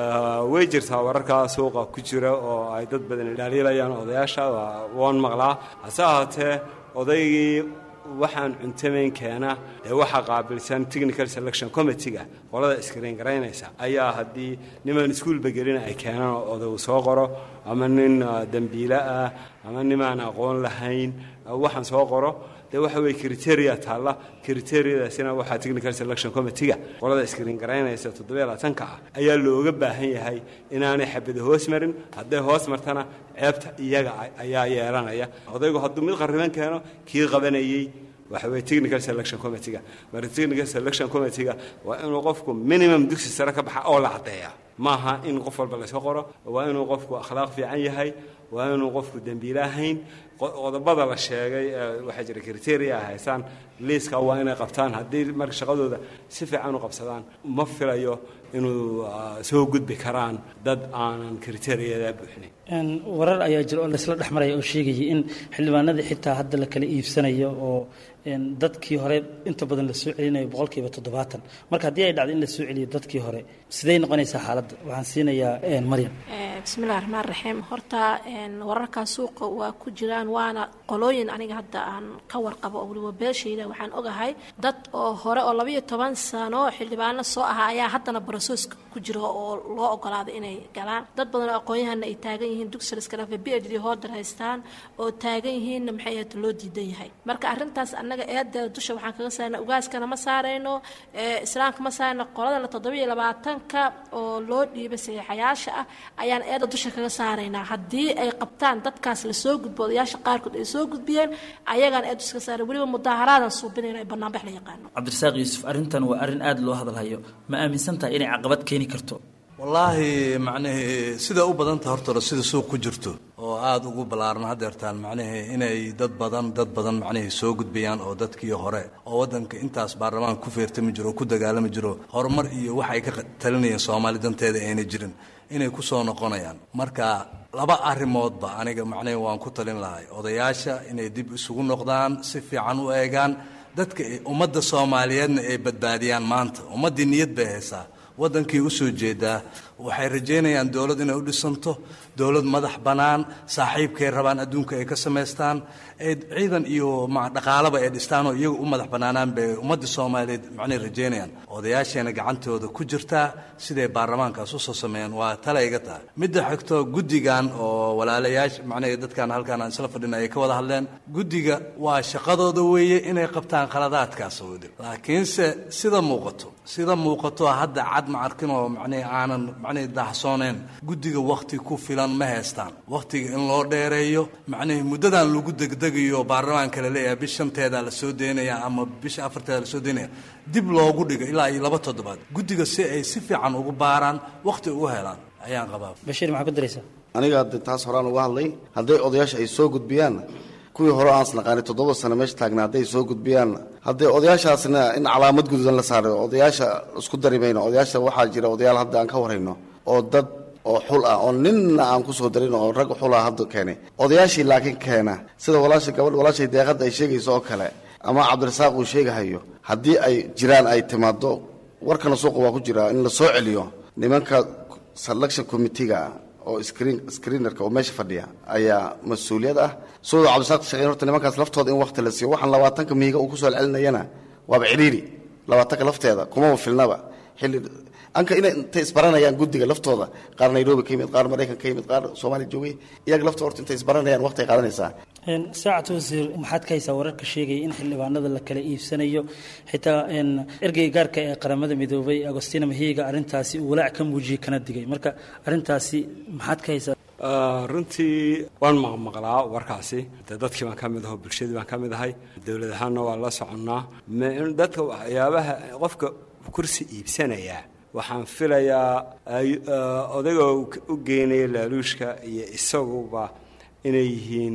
way jirtaa wararkaa suuqa ku jira oo ay dad badan dhaliilayaan odayaasha waan maqlaa hase ahaatee odaygii waxaan cuntamayn keena ee waxaa qaabilsan technical selection committeega qolada iskariin garaynaysa ayaa haddii niman iskuulba gelina ay keenaan odagu soo qoro ama nin dembiile ah ama nimaan aqoon lahayn waxaan soo qoro dee waxa weye criteria taalla criteriadaasina waxaa technical selection committeega qolada iskariin garaynaysa toddobiyo labaatanka ah ayaa looga baahan yahay inaanay xabada hoos marin hadday hoos martana ceebta iyaga ayaa yeelanaya odaygu hadduu mid qarriban keeno kii qabanayey waxa weye technical selection committeega marka technical selection committeega waa inuu qofku minimum dugsi sare ka baxa oo la caddeeya maaha in qof walba layska qoro waa inuu qofku akhlaaq fiican yahay waa inuu qofku dembiile ahayn qodobada la sheegay waxaa jira criteria ay haystaan liiska waa inay qabtaan haddii marka shaqadooda si fiican u qabsadaan ma filayo inuu soo gudbi karaan dad aanan criteriyada buuxinayn warar ayaa jira oo laysla dhex maraya oo sheegayay in xildhibaanadii xitaa hadda la kala iibsanayo oo dadkii hore inta badan la soo celinayo boqolkiiba toddobaatan marka haddii ay dhacdo in la soo celiyo dadkii hore siday noqonaysaa xaaladda waxaan siinayaa maryam bismillahi raxmaan raxiim horta wararkaa suuqa waa ku jiraan waana qolooyin aniga hadda aan ka warqabo oo weliba beeshayda waxaan ogahay dad oo hore oo labayo toban sano xildhibaano soo ahaa ayaa haddana barasooska ku jira oo loo ogolaaday inay galaan dad badan oo aqoon-yahana ay taagan yihiin dugsi iskalafe b h d hooder haystaan oo taagan yihiinna maxay ahayd loo diidan yahay marka arrintaas annaga eedeeda dusha waxaan kaga saarna ugaaskana ma saarayno islaamka ma saarayno qolada la toddobiyo labaatanka oo loo dhiibay saxiixayaasha ah ayaan eeda dusha kaga saaraynaa haddii ay qabtaan dadkaas lasoo gudbo odayaasha qaarkood ay soo gudbiyeen ayagaan eed dusha kaga saaray weliba mudaaharaadaan suubinayno ay banaanbax la yaqaano cabdirasaaq yuusuf arrintan waa arrin aada loo hadalhayo ma aaminsan tahay inay caqabad keeni karto wallaahi macnihii sida u badanta hortore sida suuq ku jirto oo aada ugu ballaaran haddeertaan macnihii inay dad badan dad badan macnihii soo gudbayaan oo dadkii hore oo waddanka intaas baarlamaanka ku feertami jiro oo ku dagaalami jiro horumar iyo waxay ka talinayeen soomaali danteeda ayna jirin inay ku soo noqonayaan marka laba arrimoodba aniga macnihii waan ku talin lahay odayaasha inay dib isugu noqdaan si fiican u eegaan dadka ummadda soomaaliyeedna ay badbaadiyaan maanta ummaddii niyad bay haysaa waddankii u soo jeedaa waxay rajaynayaan dowlad inay u dhisanto dowlad madax bannaan saaxiibkay rabaan adduunka ay ka samaystaan ay ciidan iyo dhaqaalaba ay dhistaan oo iyagu u madax bannaanaan bay ummadda soomaaliyeed macnay rajaynayaan odayaasheena gacantooda ku jirtaa siday baarlamaankaas usoo sameeyeen waa tale iga tahay midda xigto guddigan oo walaalayaasha macnaha dadkan halkaan aan isla fadhina ay ka wada hadleen guddiga waa shaqadooda weeye inay qabtaan khaladaadkaas wadi laakiinse sida muuqato sida muuqato hadda cad ma arkin oo macnihi aanan macnihi daahsooneyn guddiga wakhti ku filan ma haystaan wakhtiga in loo dheereeyo macnihii muddadan lagu degdegayo baarlamaanka la leeyahay bish shanteeda la soo deynaya ama bisha afarteeda la soo deynaya dib loogu dhigo ilaa iyo laba toddobaad guddiga si ay si fiican ugu baaraan wakhti ugu helaan ayaan qabaa bashiir maxaa ku daraysaa aniga hadde taas horaan uga hadlay hadday odayaasha ay soo gudbiyaan kuwii hore aan isnaqaanay toddoba sano meesha taagna hadday soo gudbiyaan haddee odayaashaasna in calaamad guduudan la saarayo odayaasha isku dari mayno odayaasha waxaa jira odayaal hadda aan ka warayno oo dad oo xul ah oo ninna aan ku soo darin oo rag xul ah hadda keenay odayaashii laakiin keena sida walaasha gabadh walaashay deeqadda ay sheegayso oo kale ama cabdirasaaq uu sheegahayo haddii ay jiraan ay timaado warkana suuqa waa ku jira in la soo celiyo nimanka selection committeega oo screen screenerka oo meesha fadhiya ayaa mas-uuliyad ah sidoo cabdisaaq shaqeyn horta nimankaas laftooda in waqti la siiyo waxaan labaatanka mihiga uu kusoo celinayana waaba cidhiiri labaatanka lafteeda kumaba filnaba xilli anka inay intay isbaranayaan guddiga laftooda qaar nairobi ka yimid qaar maraykan ka yimid qaar soomaaliya joogay iyaga laftooda horta intay isbaranayaan waqti ay qaadanaysaa saacad wasiir maxaad ka haysaa wararka sheegaya in xildhibaanada la kala iibsanayo xitaa ergeyga gaarka ee qaramada midoobay agostina mahiga arrintaasi uu walaac ka muujiyey kana digay marka arrintaasi maxaad ka haysaa runtii waan maqmaqlaa warkaasi de dadkii baan ka mid aho bulshadii baan ka mid ahay dowlad ahaanna waa la soconnaa dadka waxyaabaha qofka kursi iibsanaya waxaan filayaa odayga u geynaya laaluushka iyo isaguba inay yihiin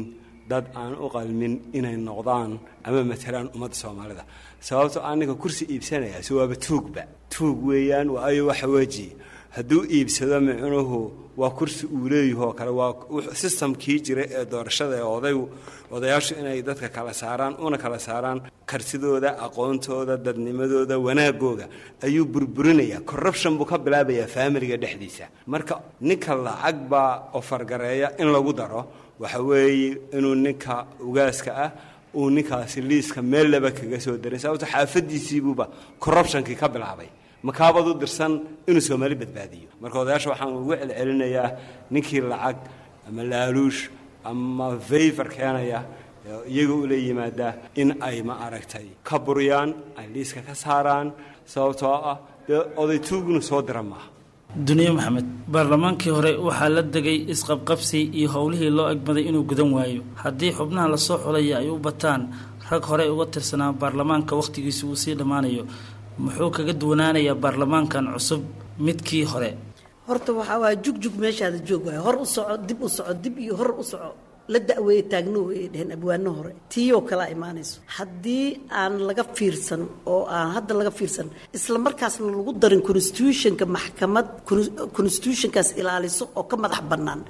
dad aan u qalmin inay noqdaan ama matalaan ummadda soomaalida sababto aninka kursi iibsanaya si waaba tuugba tuug weeyaan waayo waxa weji hadduu iibsado micnuhu waa kursi uu leeyahoo kale waa sistamkii jira ee doorashada ee odaygu odayaashu inay dadka kala saaraan una kala saaraan kartidooda aqoontooda dadnimadooda wanaagooda ayuu burburinayaa corruption buu ka bilaabayaa faamiliga dhexdiisa marka ninka lacag baa ofargareeya in lagu daro waxa weeye inuu ninka ugaaska ah uu ninkaasi liiska meel laba kaga soo daray sababto xaafadiisiibuuba corruptionkii ka bilaabay makaabad u dirsan inuu soomaali badbaadiyo marka odayaasha waxaan ugu celcelinayaa ninkii lacag ama laaluush ama vayver keenaya iyaga ula yimaada in ay ma aragtay ka buriyaan ay liiska ka saaraan sababtoo ah dee oday tuugnu soo dira maaha duniye maxamed baarlamaankii hore waxaa la degay isqabqabsi iyo howlihii loo egmaday inuu gudan waayo haddii xubnaha lasoo xulaya ay u bataan rag horey uga tirsanaa baarlamaanka wakhtigiisi uu sii dhammaanayo muxuu kaga duwanaanayaa baarlamaankan cusub midkii hore horta waxaa waaya jugjug meeshaada joog waaya hor u soco dib u soco dib iyo hor u soco la da'weeye taagno way dheheen abwaano hore tiiyoo kalaa imaanayso haddii aan laga fiirsan oo aan hadda laga fiirsan isla markaasna lagu darin constitutionka maxkamad constitutionkaas ilaaliso oo ka madax bannaan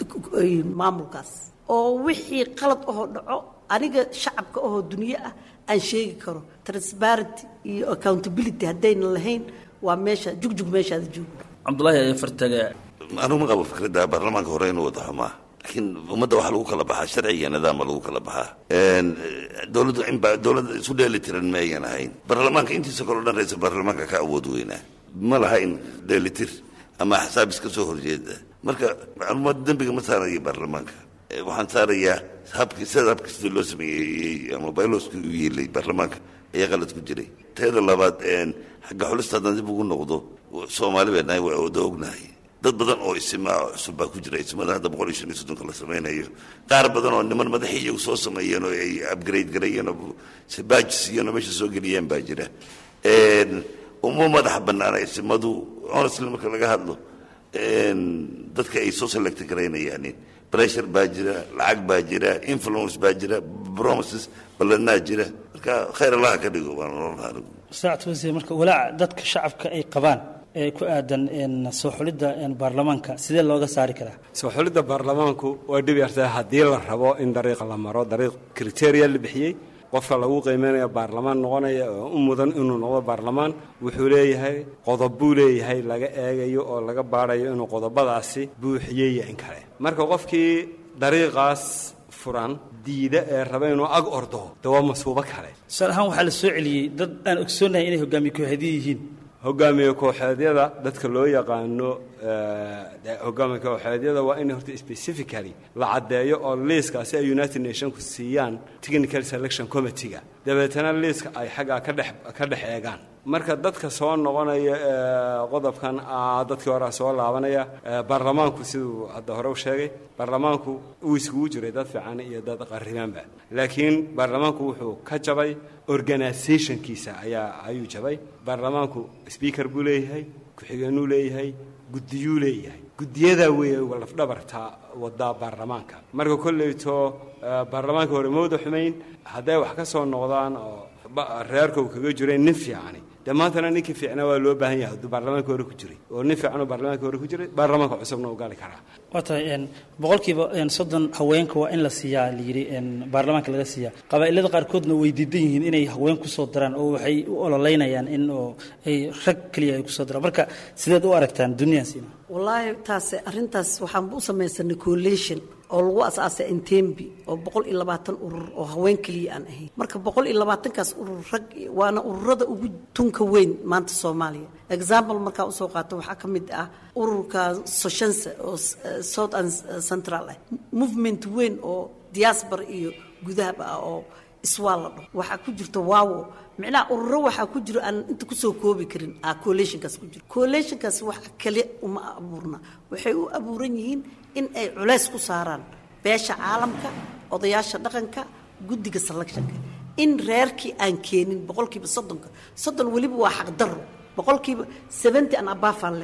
maamulkaas oo wixii qalad ahoo dhaco aniga shacabka ahoo dunyo ah aan sheegi karo transparenty iyo accountability haddayna lahayn waa meesha jugjug meeshaada joogo cabdulaahi ayaa fartaga anugu ma qabo fikradda baarlamaanka hore inuu wada xumaa laakiin ummadda waxaa lagu kala baxaa sharci iyo nidaama lagu kala baxaa dowladdu inba dowladda isu dheeli tiran ma ayan ahayn baarlamaanka intiisa kaleo dhan ra-isul baarlamaanka ka awood weynaa ma lahayn dheelitir ama axsaab iska soo horjeeda marka macluumaad dembiga ma saarayo baarlamaanka waxaan saarayaa habkii sida habkii loo sameeyey ama byloskii u yeelay baarlamaanka ayaa qalad ku jiray teeda labaad xagga xulista haddaan dib ugu noqdo soomaali baa nahay waa wada ognahay dad badan oo isimaa cusub baa ku jira ismada hadda boqol iyo shan iyo soddonka la samaynayo qaar badan oo niman madaxii iyagu soo sameeyeen oo ay upgrade garayeen oo baajis iyona meesha soo geliyeen baa jira uma madax banaana isimadu honestly marka laga hadlo dadka ay soo select garaynayaan pressure baa jira lacag baa jira influence baa jira promises ballanaa jira marka khayr allaha ka dhigo baan nolol saacad wasiir marka walaaca dadka shacabka ay qabaan ee ku aadan soo xulidda baarlamaanka sidee looga saari karaa soo xulidda baarlamaanku way dhib yartahay haddii la rabo in dariiqa la maro dariiq kriteria la bixiyey qofka lagu qiimeynaya baarlamaan noqonaya oo u mudan inuu noqdo baarlamaan wuxuu leeyahay qodob buu leeyahay laga eegayo oo laga baadhayo inuu qodobadaasi buuxiyey in kale marka qofkii dariiqaas furan diida ee raba inuu ag ordo de waa masuubo kale tusaale ahaan waxaa la soo celiyey dad aan ogsoonahay inay hogaamiye kooxeedyo yihiin hogaamiye kooxeedyada dadka loo yaqaano hogaamiye kooxeedyada waa in horta specifically la caddeeyo oo liiskaasi ay united nationku siiyaan technical selection committee-ga dabeetana liiska ay xaggaa ka dhex ka dhex eegaan marka dadka soo noqonaya qodobkan dadkii horea soo laabanaya baarlamaanku siduu hadda hore u sheegay baarlamaanku uu iskugu jiray dad fiican iyo dad qaribaanba laakiin baarlamaanku wuxuu ka jabay organizationkiisa ayaa ayuu jabay baarlamaanku speaker buu leeyahay ku-xigeenuu leeyahay guddiyuu leeyahay guddiyadaa weeye lafdhabarta wadaa baarlamaanka marka kolleyto baarlamaanka hore ma wada xumayn hadday wax ka soo noqdaan oo reerka uu kaga jiray nin fiicani dee maantana ninkii fiicnaa waa loo baahan yahay hadduu baarlamaanka hore ku jiray oo nin fiican oo baarlamaanka hore ku jiray baarlamaanka cusubna u gali karaa waa tahay boqolkiiba soddon haweenka waa in la siiyaa la yidhi baarlamaanka laga siiyaa qabaa'ilada qaarkoodna way diidan yihiin inay haween kusoo daraan oo waxay u ololeynayaan in oo ay rag keliya ay kusoo daraan marka sideed u aragtaan duniyaansina wallaahi taas arrintaas waxaan u samaysanay coalition oo lagu asaasay intembi oo boqol iyo labaatan urur oo haween keliya aan ahayn marka boqol iyo labaatankaas urur rag waana ururada ugu tunka weyn maanta soomaaliya example markaa usoo qaato waxaa ka mid ah ururka soshanse oo south and central ah movement weyn oo diaspora iyo gudahaba ah oo iswaa la dhaho waxaa ku jirta waawo micnaha ururo waxaa ku jiro aan inta kusoo koobi karin ah coalitionkaas ku jiro coalitionkaas wax kale uma abuurna waxay u abuuran yihiin in ay culays ku saaraan beesha caalamka odayaasha dhaqanka guddiga selectionka in reerkii aan keenin boqolkiiba soddonka soddon weliba waa xaqdarro boqolkiiba seventy an abafaan len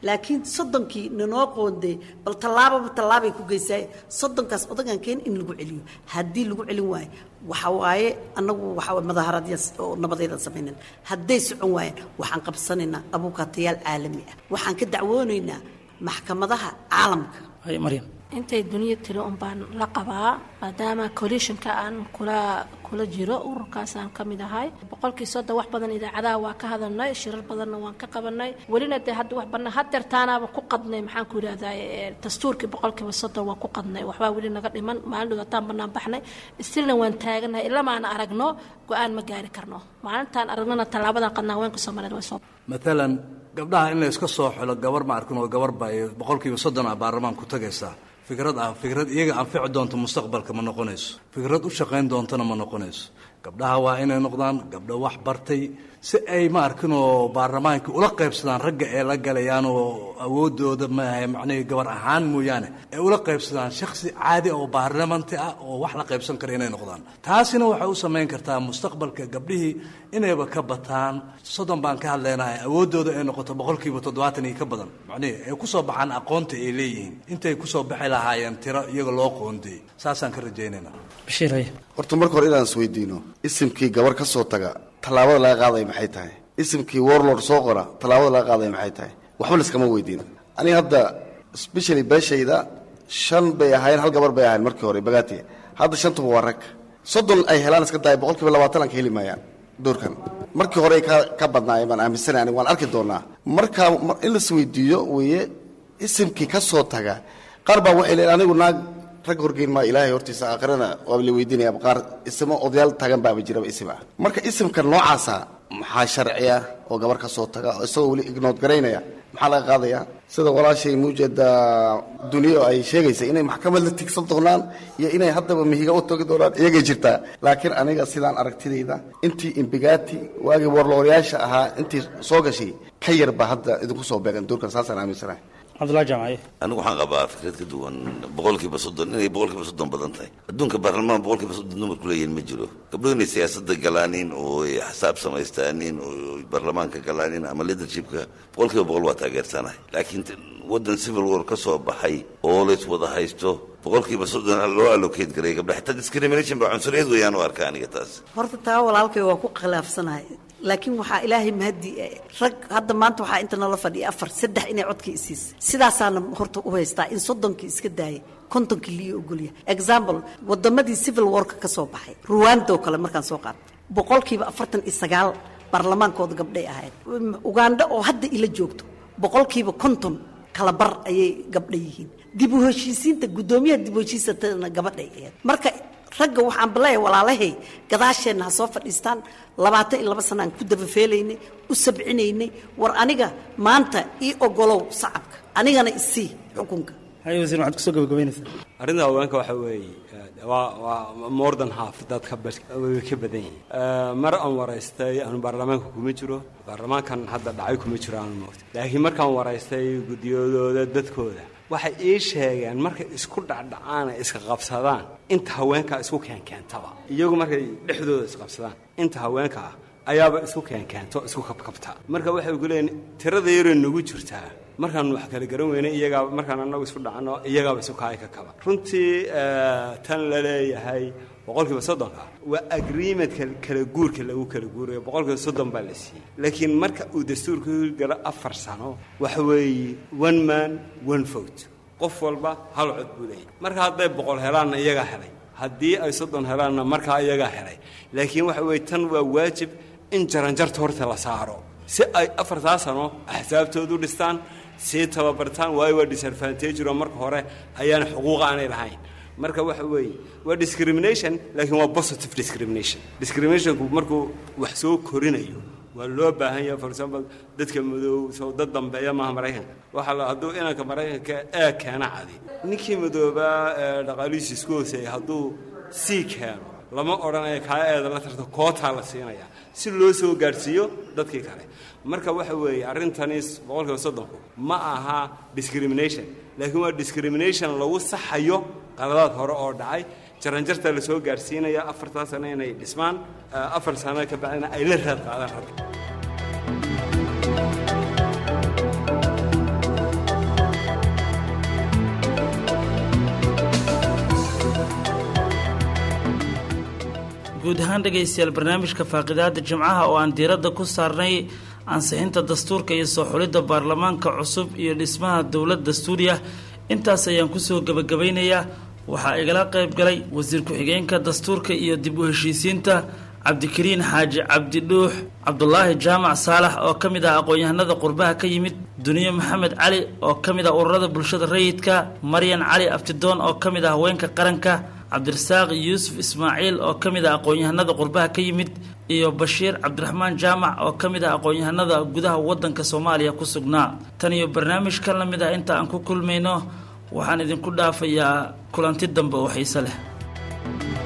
laakiin soddonkii nanoo qoonday bal tallaababa tallaabay ku geysaay soddonkaas odagan keen in lagu celiyo haddii lagu celin waayo waxa waaye annagu waxa madaharadya oo nabadeedan samaynan hadday socon waayeen waxaan qabsanaynaa abuukaatayaal caalami ah waxaan ka dacwoonaynaa maxkamadaha caalamka maryam intay duniya tiri un baan la qabaa maadaama coalitionka aan kula kula jiro ururkaas aan ka mid ahay boqolkii soddon wax badan idaacadaha waa ka hadalnay shirar badanna waan ka qabanay welina dee hadda wax banaa hadeertaanaaba ku qadnay maxaan ku yidhahdaa dastuurkii boqolkiiba soddon waa ku qadnay waxbaa weli naga dhiman maalin dhawaataan banaan baxnay stilna waan taaganahay ilamaana aragno go-aan ma gaari karno maalintaan aragnana tallaabadan qadnaa haweenka soomaaliyeed way soo maalan gabdhaha in la iska soo xulo gabar ma arkin oo gabar baa boqolkiiba soddon ah baarlamaan ku tagaysaa fikrad ah fikrad iyaga anfici doonto mustaqbalka ma noqonayso fikrad u shaqayn doontona ma noqonayso gabdhaha waa inay noqdaan gabdho wax bartay si ay ma arkin oo baarlamaanka ula qaybsadaan ragga ee la galayaan oo awoodooda maaha macnihii gabar ahaan mooyaane ay ula qaybsadaan shaksi caadi oo baarlamanti ah oo wax la qaybsan kara inay noqdaan taasina waxay u samayn kartaa mustaqbalka gabdhihii inayba ka bataan soddon baan ka hadlaynahay awoodooda ay noqoto boqolkiiba toddobaatan iyo ka badan macnihii ay kusoo baxaan aqoonta ay leeyihiin intay kusoo baxi lahaayeen tiro iyaga loo qoondiyey saasaan ka rajaynaynaa horta marka hore inaan isweydiino isimkii gabar ka soo taga tallaabada laga qaadaya maxay tahay isimkii warlord soo qora tallaabada laga qaadaya maxay tahay waxba laskama weydiin aniga hadda specially beeshayda shan bay ahayn hal gabar bay ahayn markii hore bagaati hadda shantuba waa rag soddon ay helaan iska daaya boqol kiiba labaatan aan ka heli maayaan doorkan markii hore ay ka ka badnaayeen baan aaminsanay aniga waan arki doonaa marka in las weydiiyo weeye isimkii ka soo taga qaar baa waxay leeyihin anigu naag rag horgeyn maa ilaahay hortiisa aakhirana waaba la weydiinaya qaar isimo odayaal tagan baaba jiraba isim ah marka isimka noocaasa maxaa sharciya oo gabar ka soo taga oo isagoo weli ignood garaynaya maxaa laga qaadaya sida walaashay muujeeda duniya ay sheegaysa inay maxkamad la tigsan doonaan iyo inay haddaba mihiga u togi doonaan iyagay jirtaa laakiin aniga sidaan aragtidayda intii imbigati waagii warlooryaasha ahaa intii soo gashay ka yarba hadda idinku soo beegan doorkan saasaan aaminsanahay cabdullahi jaamaye anigu waxaan qabaa fikrad ka duwan boqolkiiba soddon inay boqolkiiba soddon badan tahay adduunka baarlamaan boqolkiiba soddon dumarku leeyihin ma jiro gabdhuhu inay siyaasadda galaanin oo ay xisaab samaystaanin oo baarlamaanka galaanin ama leadershipka boqolkiiba boqol waa taageersanahay laakiin waddan civil war ka soo baxay oo lays wada haysto boqolkiiba soddon loo allocate garay gabdha xitaa discrimination baa cunsuriyad weeyaan u arka aniga taas horta taa walaalkay waa ku khilaafsanahay laakiin waxaa ilaahay mahadi rag hadda maanta waxaa inta nala fadhiya afar saddex inay codkii isiisa sidaasaana horta u haystaa in soddonkii iska daayay kontonkii liyo ogolya example wadamadii civil warka ka soo baxay ruwanda oo kale markaan soo qaatay boqolkiiba afartan iyo sagaal baarlamaankooda gabdhay ahayd ugandha oo hadda ila joogto boqolkiiba konton kala bar ayay gabdha yihiin dib u heshiisiinta guddoomiyaha dib u heshiisatana gabadhay ahayd marka ragga waxaan baleeya walaalahay gadaasheenna ha soo fadhiistaan labaatan iyo laba sana aan ku dabafeelaynay u sabcinaynay war aniga maanta ii ogolow sacabka anigana isii xukunka hay wasiir waxaad kusoo gabagabaynaysaa arrinta haweenka waxa weeye waa waa more than half dadka way ka badan yihiin mar aan waraystay aanu baarlamaanka kuma jiro baarlamaankan hadda dhacay kuma jiro aanu moogta laakiin markaan waraystay guddiyadooda dadkooda waxay ii sheegeen markay isku dhacdhacaana iska qabsadaan inta haweenkaa isku keenkeentaba iyagu markay dhexdooda isqabsadaan inta haweenka ah ayaaba isku keenkeento isku kabkabta marka waxay ku leeyiin tirada yaroo nagu jirtaa markaan wax kala garan weynay iyagaa markaan annagu isku dhacno iyagaaba isu kaay ka kaba runtii tan la leeyahay boqolkiiba soddonka waa agreementka kala guurka lagu kala guurayo boqolkiiba soddon baa la siiyey laakiin marka uu dastuurka hirgalo afar sano waxa weeye one man one vote qof walba hal cod buu leeyahy marka hadday boqol helaanna iyagaa helay haddii ay soddon helaanna markaa iyagaa helay laakiin waxa weeye tan waa waajib in jaranjarta horta la saaro si ay afartaa sano axsaabtoodu dhistaan sii tababartaan waayo waa disadvantageoo marka hore ayaana xuquuqa aanay lahayn marka waxa weeye waa discrimination laakiin waa positive discrimination discriminationku markuu wax soo korinayo waa loo baahan yahay for example dadka madow soo dad dambeeya maaha maraykanka waxaa la hadduu inanka maraykanka ee keena cadi ninkii madoobaa ee dhaqaalihiisa isku hooseeya hadduu sii keeno lama odhanaya kaa eeda la tarto kootaa la siinaya si loo soo gaadhsiiyo dadkii kale marka waxa weeye arrintani boqolkiiba soddonku ma aha discrimination laakiin waa discrimination lagu saxayo qaladaad hore oo dhacay jaranjarta la soo gaadhsiinaya afartaa sano inay dhismaan afar sano ka bacdina ay la raad qaadaan ragga guud ahaan dhegaystayaal barnaamijka faaqidaada jimcaha oo aan diiradda ku saarnay ansixinta dastuurka iyo soo xulidda baarlamaanka cusub iyo dhismaha dowlad dastuuriya intaas ayaan kusoo gebagabaynayaa waxaa igala qayb galay wasiir ku-xigeenka dastuurka iyo dib u heshiisiinta cabdikariin xaaji cabdi dhuux cabdulaahi jaamac saalax oo ka mid ah aqoon-yahanada qurbaha ka yimid duniye maxamed cali oo ka mid ah ururada bulshada rayidka maryan cali aftidoon oo ka mid ah haweenka qaranka cabdirasaaq yuusuf ismaaciil oo ka mid ah aqoon-yahanada qurbaha ka yimid iyo bashiir cabdiraxmaan jaamac oo ka mid ah aqoon-yahanada gudaha waddanka soomaaliya ku sugnaa tan iyo barnaamijkan la mid ah inta aan ku kulmayno waxaan idinku dhaafayaa kulanti dambe oo xiise leh